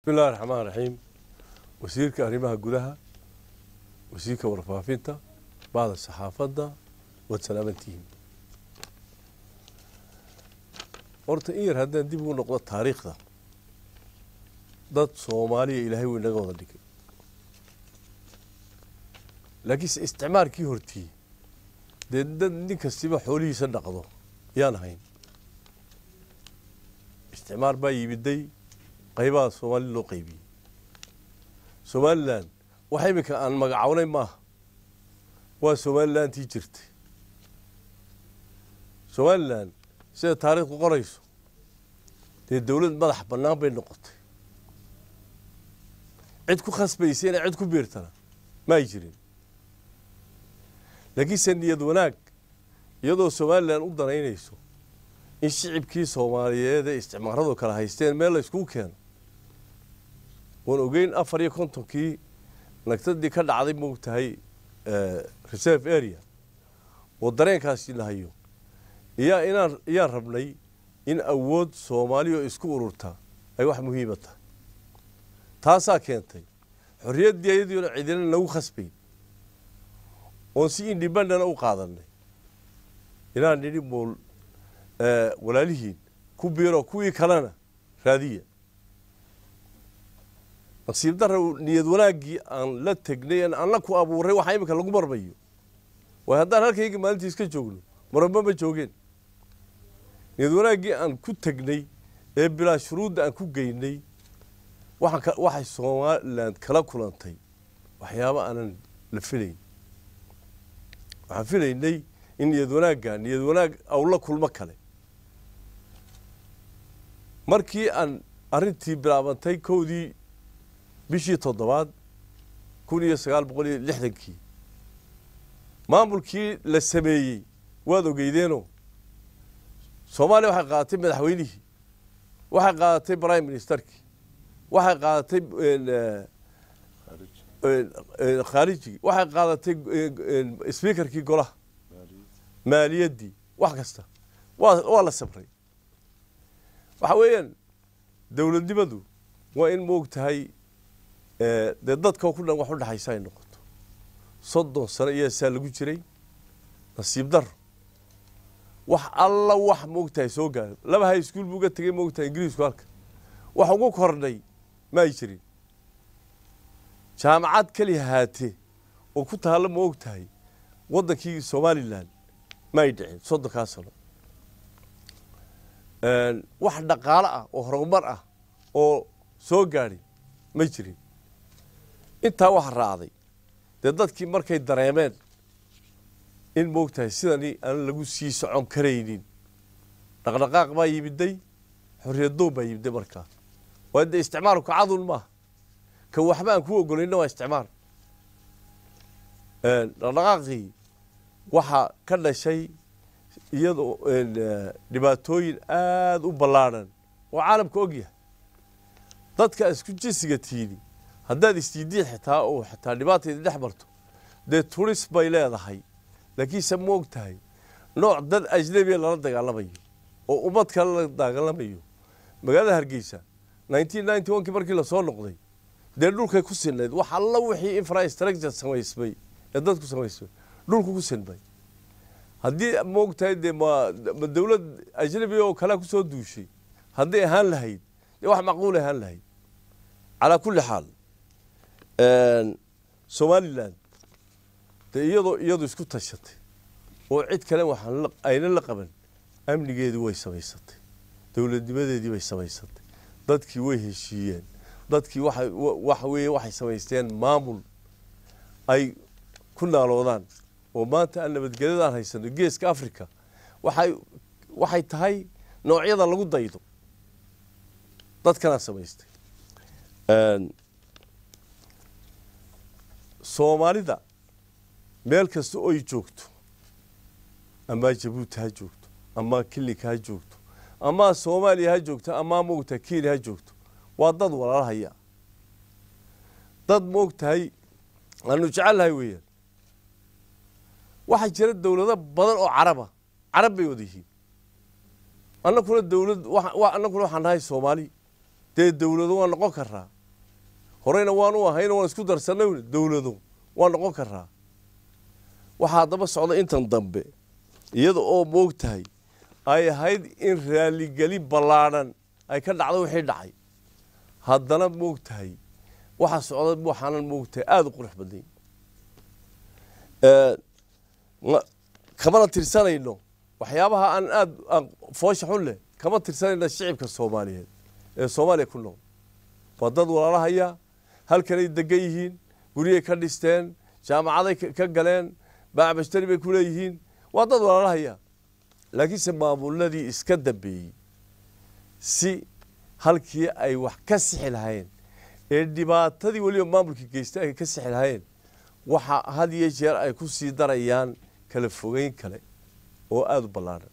bismillahi raxmaan raxiim wasiirka arrimaha gudaha wasiirka warfaafinta bahda saxaafadda waad salaamantihiin horta in yar haddaan dib ugu noqdo taariikhda dad soomaaliya ilaahay wuu inaga wada dhigay laakiinse isticmaalkii hortii dee dad nin kastiba xoolihiisa dhaqdo yaan ahayn isticmaal baa yimiday qaybaha soomaali loo qaybiyey somalilan wax iminka aan magacawnay maaha waa somalilantii jirtay somalilan sida taariikhdu qorayso dee dowlad madax bannaan bay noqotay cid ku khasbaysa inay cid ku biirtana ma ay jirin laakiinse niyad wanaag iyadoo somalilan u danaynayso in shicibkii soomaaliyeed ee isticmaaradu kala haysteen meel la yskugu keeno waan ogeyn afar iyo kontonkii nagtadii ka dhacday moogtahay reserve area oo dareenkaasi la hayo iyaa inaan iyaan rabnay in awood soomaaliya oo isku ururta ay wax muhiima tahay taasaa keentay xorriyaddii ayadiona cidina nagu khasbayn oon si indhibandana u qaadanay inaan nidhi mool walaalihiin ku biiro kuwii kalena raadiya nasiib dara niyad wanaaggii aan la tegnay aan la ku abuuray waxaa iminka lagu marmayo waayo haddaan halkayga maalintii iska joogno maramba ma joogeen niyad wanaaggii aan ku tegnay ee bilaa shuruudda aan ku geynay waxay somalilan kala kulantay waxyaaba aanan la filayn waxaan filaynay in niyad wanaagga niyad wanaag awla kulmo kale markii aan arrintii bilaabantay kowdii bishii toddobaad kun iyo sagaal boqol iyo lixdankii maamulkii la sameeyey waad ogeydeenoo soomaaliya waxay qaadatay madaxweynihii waxay qaadatay prime ministerkii waxay qaadatay khaarijigii waxay qaadatay sbiikarkii golaha maaliyaddii wax kasta waa waa la sabray waxa weeyaan dowladnimadu waa in moog tahay dee dadkao ku dhan wax u dhexaysa ay noqoto soddon sano iyaa saa lagu jiray nasiib daro wax alla wax moog tahay soo gaaro laba high school buu ga tegey moog tahay ingiriisku halka wax ugu kordhay ma ay jirin jaamacad keliya haatee oo ku taalla ma og tahay waddankii somalilan ma ay dhicin soddonkaa sano wax dhaqaalo ah oo horumar ah oo soo gaadhay ma jirin intaa waxa raacday dee dadkii markay dareemeen in moog tahay sidani aan lagu sii socon karaynin dhaqdhaqaaq baa yimiday xorriyaddoon baa yimiday markaa waa dee isticmaalku cadun maaha ka waxba aan ku ogolayna waa isticmaal dhaqdhaqaaqii waxaa ka dhashay iyadoo dhibaatooyin aada u ballaadhan oo caalamka og yahay dadka isku jinsiga tiini haddaad isdiidiin xitaa oo xitaa dhibaatayda dhex marto dee turis bay leedahay laakiinse ma og tahay nooc dad ajnabiya lala dagaalamayo oo ummad kale la dagaalamayo magaalada hargeysa nineteen ninety one kii markii lasoo noqday dee dhulkay ku sinnayd wax alla wixii infrastructure samaysmay ee dadku samaysmay dhulku ku sinmay haddii maog tahay dee ma ma dowlad ajnabiga oo kalea kusoo duushay hadday ahaan lahayd dee wax macquulay ahaan lahayd calaa kulli xaal somalilan dee iyadoo iyadu isku tashatay oo cid kale waxaan ayna la qaban amnigeedii way samaysatay dowladnimadeedii bay samaysatay dadkii way heshiiyeen dadkii waxa waxa weeye waxay samaysteen maamul ay ku naaloodaan oo maanta aan nabadgelyadaan haysano geeska africa waxay waxay tahay noocyada lagu daydo dadkanaa samaystay soomaalida meel kasta oy joogto amaa jabuuti ha joogto amaa kilinka ha joogto amaa soomaaliya ha joogto amaa moogtahay kenya ha joogto waa dad walaalahaya dad moogtahay aanu jecelnahay weeyaan waxaa jira dowlado badan oo caraba carab bay wada yihiin annakuna dowlad annakuna waxaan nahay soomaali dee dowlado waa noqon karaa horeyna waanu ahayno waan isku darsanay dowlado waa noqon karaa waxaa daba socda intan dambe iyada oo moog tahay ay ahayd in raaligelin ballaadhan ay ka dhacdo wixii dhacay haddana moog tahay waxaa socda waxaanan moog tahay aada u qurux badnay kamana tirsanayno waxyaabaha aan aada aan foosha xun leh kama tirsanayno shicibka soomaaliyeed ee soomaaliya ku nool waa dad walaalahaya halkanay degan yihiin guryay ka dhisteen jaamacaday ka galeen baacbashtari bay ku leeyihiin waa dad walaalahaya laakiinse maamuladii iska dambeeyey si halkii ay wax ka sixi lahayn ee dhibaatadii weliba maamulka geystay ay ka sixi lahayn waxa had iyo jeer ay ku sii darayaan kala fogeyn kale oo aada u ballaadhan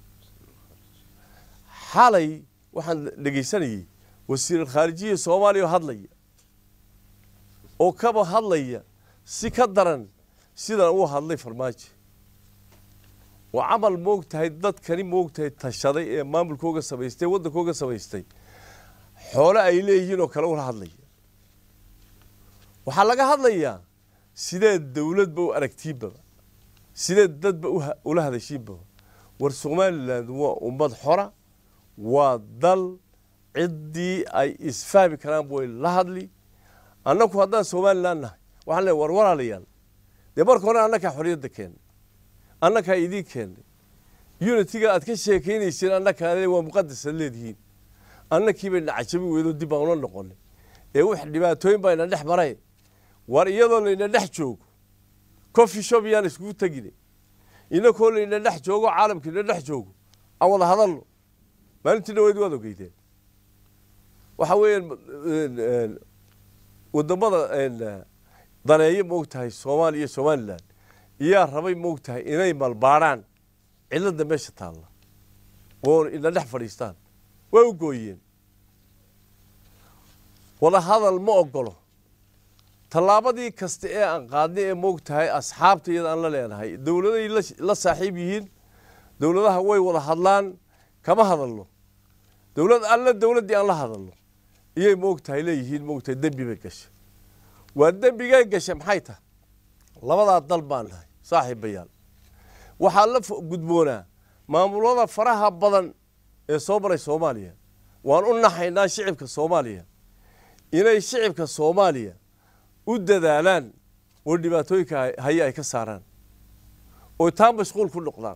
xalay waxaan dhegaysanayey wasiiralkhaarijiya soomaaliya oo hadlaya oo kaba hadlaya si ka daran sidan uu hadlay farmaajo oo camal moog tahay dadkani moog tahay tashaday ee maamulkooga samaystay waddankooga samaystay xoole ay leeyihiin oo kale ula hadlaya waxaa laga hadlayaa sideed dowladba u aragtiinbaba sideed dadba ula hadashiinbaba war somalilan waa ummad xora waa dal ciddii ay isfahmi karaan way la hadli annaku haddaan somalilan nahay waxaan leey war walaalayaal dee marka hore annakaa xorriyadda keennay annakaa idiin keennay unitiga aad ka sheekaynayseen annakaa waa muqadasad leedihiin annakii bay nacajabi weydo dib aan ula noqonay ee wix dhibaatooyin baa ina dhex maray war iyadoo layna dhex joogo coffee shop yaan iskugu tegine inakoo layna dhex joogo caalamka ina dhex joogo aan wada hadalno maalintii dhaweyd waad ogeydeen waxa weeyaan wadamada daneeyo moog tahay soomaaliya iyo somalilan iyaa rabay moog tahay inay malbaadhaan cilladda meesha taalla oo ina dhex fadhiistaan way u gooyeen wada hadal ma ogolo tallaabadii kasta ee aan qaadnay ee moog tahay asxaabta iyada aan la leenahay dowladay la saaxiib yihiin dowladaha way wada hadlaan kama hadalno dowlad alla dowladdii aan la hadalno iyay moog tahay leeyihiin moog tahay dembi bay gashay waa dembigay gashay maxay tahay labadaa dal baan nahay saaxiibayaal waxaa la gudboonaa maamulada faraha badan ee soo maray soomaaliya waan u naxaynaa shicibka soomaaliya inay shicibka soomaaliya u dadaalaan oo dhibaatooyinka haye ay ka saaraan oo taa mashquul ku noqdaan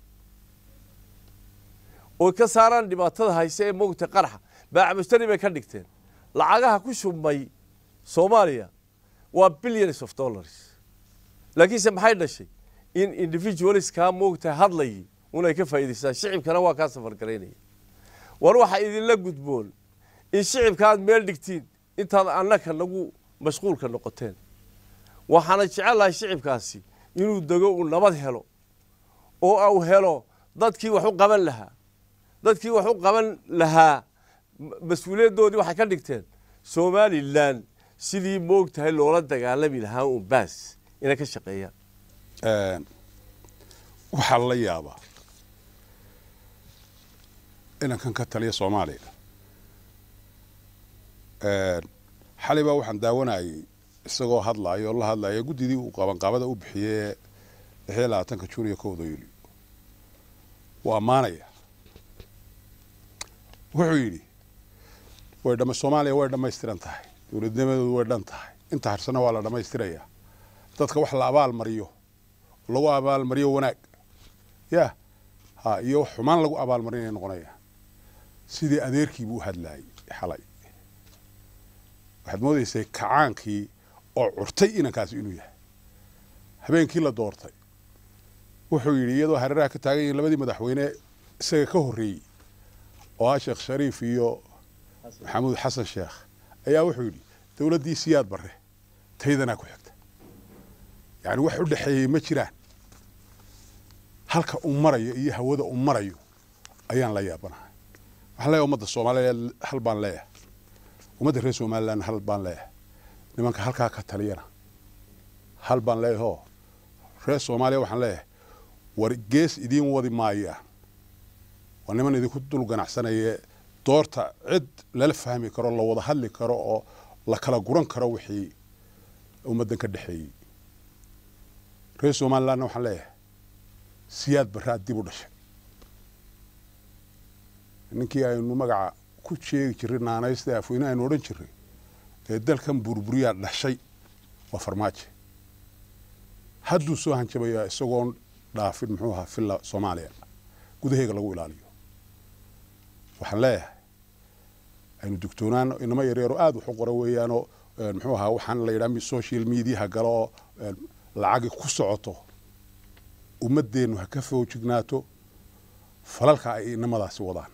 oo ka saaraan dhibaatada hayse ee moogta qaraxa baacmushtari bay ka dhigteen lacagaha ku shubmay soomaaliya waa billions of dollars laakiinse maxay dhashay in individualiskaa moogta hadlayay unay ka faa'idaystaan shicibkana waa kaa safargaraynaya war waxaa idinla gudboon in shicibka aad meel dhigtiin intaad annaka nagu mashquulka noqoteen waxaana jecelahay shicibkaasi inuu dego uu nabad helo oo uu helo dadkii wax u qaban lahaa dadkii wax u qaban lahaa mas-uuliyaddoodii waxay ka dhigteen somalilan sidii moog tahay loola dagaalami lahaa un baas inay ka shaqeeyaan waxaa la yaabaa inankan ka taliya soomaaliya xalay baa waxaan daawanayay isagoo hadlaaya oo la hadlaya guddidii uu qabanqaabada u bixiyey lixiyo labaatanka juun iyo kowda yuulyo wuu ammaanaya wuxuu yidhi way dhama soomaaliya way dhammaystiran tahay dowladnimadoodu way dhan tahay inta harsana waa la dhammaystirayaa dadka wax la abaal mariyo lagu abaal mariyo wanaag ya ha iyo wax xumaan lagu abaal marinaya noqonaya sidii adeerkiibuu u hadlaayay xalay waxaad moodaysay kacaankii oo curtay inankaasi inuu yahay habeenkii la doortay wuxuu yidhi iyadoo hareeraha ka taagan yihiin labadii madaxweyne isaga ka horreeyey oo ah sheekh shariif iyo maxamuud xasan sheekh ayaa wuxuu yidhi dowladdii siyaad barre taydanaa ku xigta yacni wax u dhexeeyey ma jiraan halka uu marayo iyo hawada uu marayo ayaan la yaabanahay waxaan leeyahay ummadda soomaaliyeed hal baan leeyahay ummadda reer somaliland hal baan leeyahay nimanka halkaa ka taliyana hal baan leeyahay oo reer soomaaliya waxaan leeyahay war gees idiin wadi maayaan waa niman idinku dul ganacsanaya doorta cid lala fahmi karo la wada hadli karo oo la kala guran karo wixii ummaddan ka dhexeeyey reer somalilandna waxaan leeyahay siyaad barraad dib u dhashay ninkii aynu magaca ku sheegi jirray naanaysta afweyne aynu odhan jirray ee dalkan burburiyaa dhashay waa farmaajo hadduu soo hanjabayaa isagoon dhaafin muxuu ahaa filla soomaaliya gudaheega lagu ilaaliyo waxaan leeyahay aynu dugtoonaano inamo yaryaro aada wax u qora weeyaanoo muxuu ahaa waxaan la yidhaha social mediaha galo oo lacagi ku socoto ummaddeennu ha ka foojignaato falalka ay inamadaasi wadaan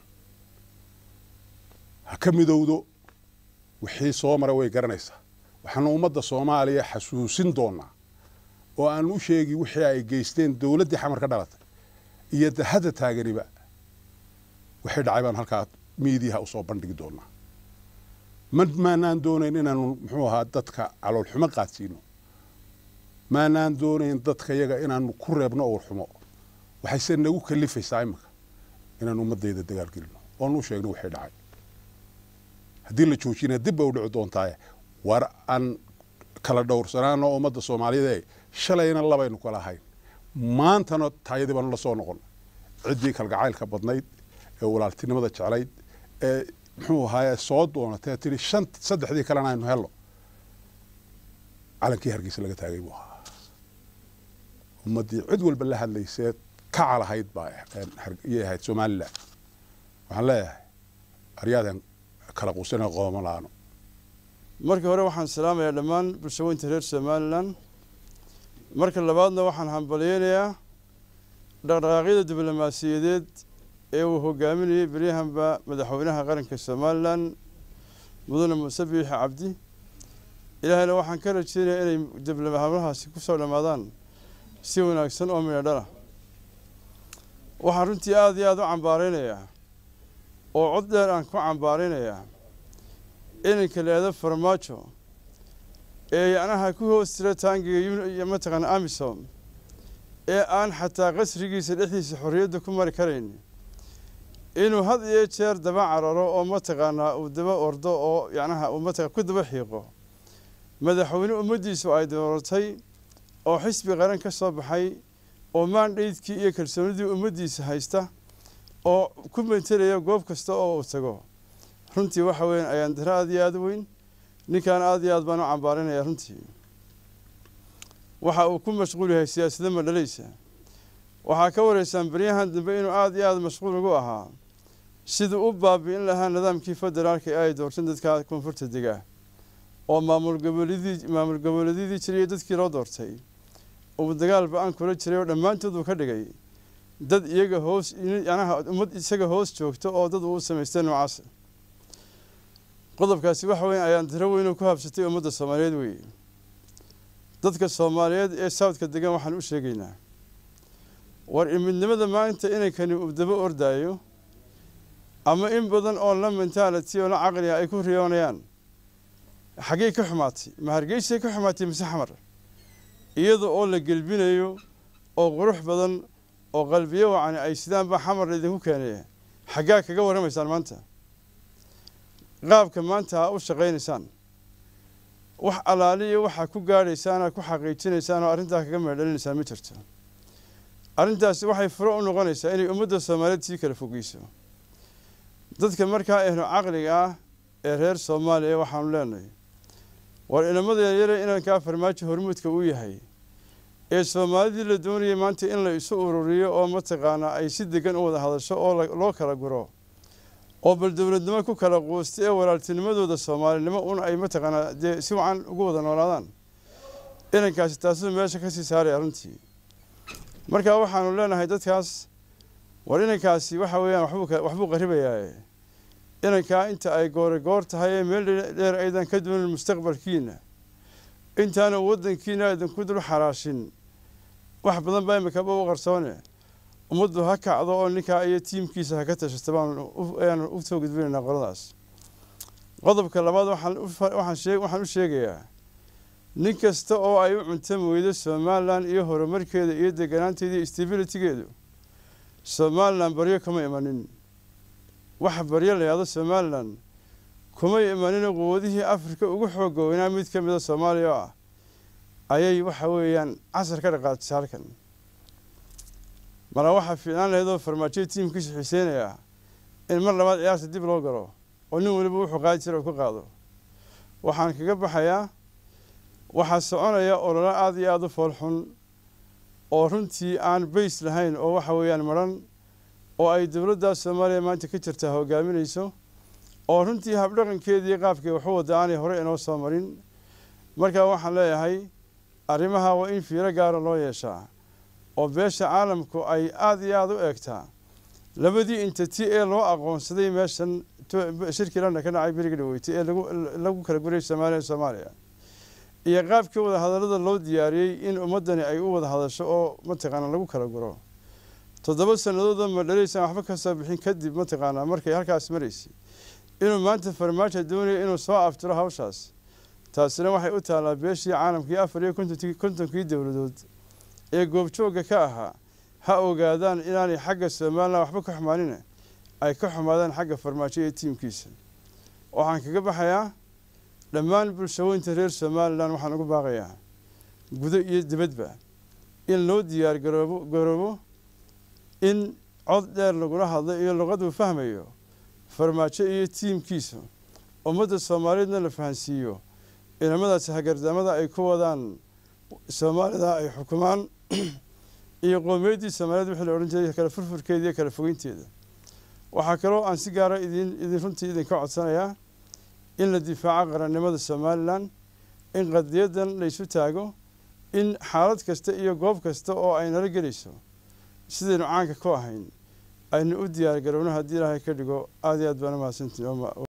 ha ka midowdo wixii soo maray way garanaysaa waxaanu ummadda soomaaliya xasuusin doonaa oo aan u sheegi wixii ay geysteen dowladdii xamar ka dhalatay iyo hadda taaganiba wixii dhacay baanu halkaa miidiyaha usoo bandhigi doonaa ma maanaan doonayn inaanu muxuu ahaa dadka caloolxumo qaadsiino maanaan doonayn dadka yaga inaanu ku reebno owrxumo waxayse nagu kalifaysaa iminka inaanu ummadayda dagaalgelino oonu u sheegno wixii dhacay haddii la joojina dib bay u dhici doontaaye war aan kala dhowrsanaano ummadda soomaaliyeed shalayna labaynu kala ahayn maantana taayadii baanu la soo noqon ciddii kalgacaylka badnayd ee walaaltinimada jeclayd ee muxuu ahaaye soo doonatee tihi shan saddexdii kalena aynu helno calankii hargeysa laga taagay buu ahaa ummaddii cid walba la hadlayseed ka calahayd baa iyay ahayd somalilan waxaan leeyahay aryaadan kala quusana qooma la-aano marka hore waxaan salaamayaa dhammaan bulshaweynta reer somalilan marka labaadna waxaan hambalyeynayaa dhaqdhaqaaqyada diblomaasiyadeed ee uu hogaaminayay beryahanba madaxweynaha qaranka somalilan mudane muuse biixi cabdi ilaahayna waxaan ka rajeynayaa inay diblomahaasi ku soo dhammaadaan si wanaagsan oo midho dhala waxaan runtii aada iyo aada u cambaaraynayaa oo cod dheer aan ku cambaaraynayaa inanka leeda farmaajo ee yacnaha ku hoos jira taangiga mataqaana amisom ee aan xataa qasrigiisa dhexdiisa xorriyadda ku mari karayn inuu had iyo jeer daba cararo oo mataqaanaa uu daba ordo oo yacnaha uu mataqa ku daba xiiqo madaxweyne ummaddiisu ay dooratay oo xisbi qaran ka soo baxay oo maandhaydkii iyo kalsoonidii ummaddiisa haysta oo ku metelaya goob kasta oo uu tago runtii waxa weyan ayaan daro aada iyo aada u weyn ninkan aada iyo aad baan u cambaarinaya runtii waxa uu ku mashquul yahay siyaasada madhalaysa waxaa ka wareysaan beryahan dambe inuu aada iyo aada mashquul ugu ahaa siduu u baabi'in lahaa nidaamkii federaalka ee ay doorteen dadka koonfurta dega oo maamul goboleedii maamul goboleedyadii jiray dadkii loo doortay uu dagaal ba-aan kula jiray oo dhammaantood uu ka dhigay dad iyaga hoos yanaha ummad isaga hoos joogto oo dad uu samaystay noocaas qodobkaasi waxa weya ayaan tiro weynoo ku habsatay ummadda soomaaliyeed weeye dadka soomaaliyeed ee sawdka degan waxaan u sheegaynaa war imidnimada maanta inankani uu daba ordaayo ama in badan oo la mentality oo la caqliga ay ku riyoonayaan xaggey ka xumaatay ma hargeysay ka xumaatay mise xamar iyada oo la gelbinayo oo qurux badan oo qalbiyo wacani ay sidaanba xamar idinku keenaya xaggaa kaga warramaysaan maanta qaabka maanta ha u shaqaynaysaan wax alaaliyo waxaa ku gaadhaysaan aad ku xaqiijinaysaan oo arrintaa kaga meedhalinaysaan ma jirto arrintaasi waxay furo u noqonaysaa inay ummadda soomaaliyeed sii kala fogeyso dadka markaa ehlo caqliga ah ee reer soomaaliya waxaanu leenahay war inamada yaryare inankaa farmaajo hormuudka uu yahay ee soomaalidii la doonayay maanta in la isu ururiyo oo mataqaanaa ay si degan u wada hadasho oo loo kala guro oo bal dowladnimo ku kala quustay ee walaaltinimadooda soomaalinimo un ay mataqaanaa dee si wacan ugu wada noolaadaan inankaasi taasuu meesha kasii saaraya runtii marka waxaanu leenahay dadkaas war inankaasi waxa weeyaan waxbuu qaribayaa inankaa inta ay goore goor tahay ee meel dheer aydan ka doonin mustaqbalkiina intaana waddankiina aydanku dul xaraashin wax badan baa imikaba u qarsoone ummaddu ha kacdo oo ninkaa iyo tiimkiisa ha ka tashata baanu u soo gudbinaynaa qoladaas qodobka labaad waxaan u sheegayaa nin kasta oo ay u cuntami weydo somalilan iyo horumarkeeda iyo deganaanteeda iyo stabilitygeedu somalilan baryo kama imanin waxa baryo la yahdo somalilan kumay imanina quwadihii afrika ugu xooga weynaa mid ka mida soomaaliya oo ah ayay waxa weeyaan casar ka dhaqaajisay halkan mara waxaa fiicnaan lahayd oo farmaajoya tiimkiisu xiiseynayaa in mar labaad ciyaarta dib loo galo oo nin weliba wuxuu qaadi jira uu ka qaado waxaan kaga baxayaa waxaa soconaya ololo aada iyo aada u foolxun oo runtii aan bays lahayn oo waxa weeyaan maran oo ay dowladda soomaaliya maanta ka jirtaa hogaaminayso oo runtii habdhaqankeedii qaabkay waxu wadda aanay hore inoo soo marin markaa waxaan leeyahay arrimaha waa in fiiro gaara loo yeeshaa oo beesha caalamku ay aada iyo aada u eegtaa labadii intati ee loo aqoonsaday meeshan shirkii lana ka dhacay beriga dhaweyti ee lagu kala gurayay soomaaliya soomaaliya iyo qaabkii wada hadallada loo diyaariyey in ummaddani ay u wada hadasho oo mataqaanaa lagu kala guro toddoba sannadoodoo madhalaysaan waxba ka soo bixin kadib mataqaanaa markay halkaas maraysay inuu maanta farmaajo doonayo inuu soo aftiro hawshaas taasina waxay u taallaa beeshii caalamkii afar iyo kontonkii dowladood ee goobjoogga ka ahaa ha ogaadaan inaanay xagga somalilan waxba ka xumaanina ay ka xumaadaan xagga farmaajo iyo tiimkiisa waxaan kaga baxayaa dhammaan bulshaweynta reer somalilan waxaan ugu baaqayaa gudo iyo dibadba in loo diyaar garoobo garoobo in cod dheer lagula hadlo iyo luqaduu fahmayo farmaajo iyo tiimkiisa ummadda soomaaliyeedna la fahansiiyo inamadaasi hagardaamada ay ku wadaan soomaalida ay xukumaan iyo qowmiyaddii soomaaliyeed wixii la odhan jiray kala furfurkeeda iyo kala fogeynteeda waxaa kaloo aan si gaara idin idin runtii idinka codsanayaa in la difaaco qarannimada somalilan in qadiyadan laysu taago in xaalad kasta iyo goob kasta oo ay nala gelayso sidaynu caanka ku ahayn aynu u diyaar garowno haddii ilaahay ka dhigo aada iyo aad baan u mahadsantii